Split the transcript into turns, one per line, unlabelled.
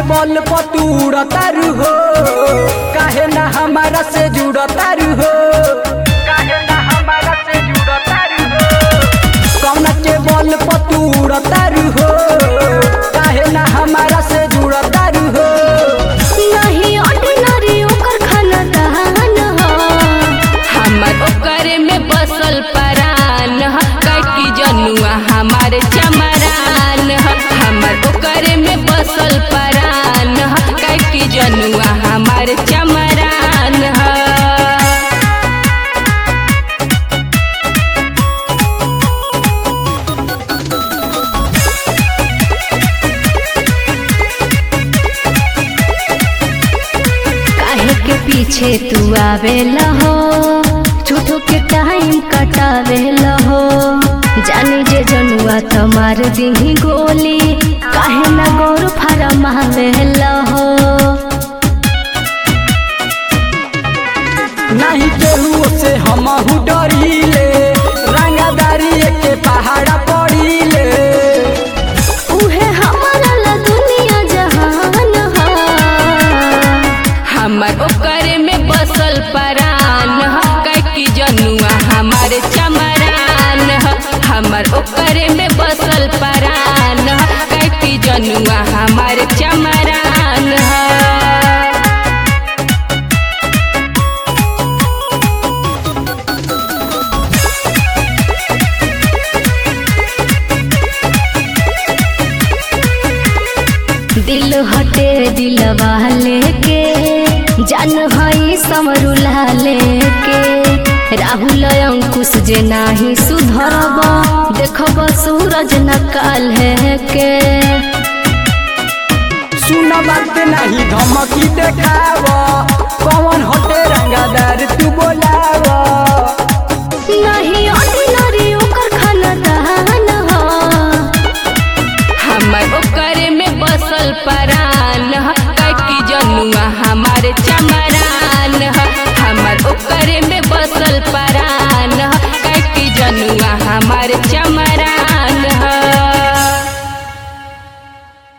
बल पतूर तारू हो काहे ना हमारा से जुड़ तारू हो काहे ना हमारा से जुड़ तारू हो कौना के बल पतूर तारू हो काहे ना हमारा से जुड़ तारू हो
नहीं ऑर्डिनरी ओकर खाना दहान ह हमर ओकरे में बसल परान ह कैकी जनुआ हमार चमरान ह हमर ओकरे में बसल परान ह कैकी जनुआ हमार चमरान ह काहे के पीछे तू आवेला हो झूठो के टाइम कटावेला हो जानी जे जनुआ तमार दिही गोली काहे ना गौर फारम आवेला हो
नहीं केहू से हमहू डरीले रंगादारी के पहाड़ा पड़ीले
उहे हमारा ला दुनिया जहान ह हमर ओकरे में बसल परान ह कैकी जनुआ हमार चमरान ह हमर ओकरे में बसल परान ह कैकी जनुआ हमार चमरान ह दिल हटे दिलवा लेके जान हई समरुला लेके राहुल अंकुश जे नाही सुधरब देखब सूरज नकाल है के
सुन बात नहीं धमकी देखाव कौन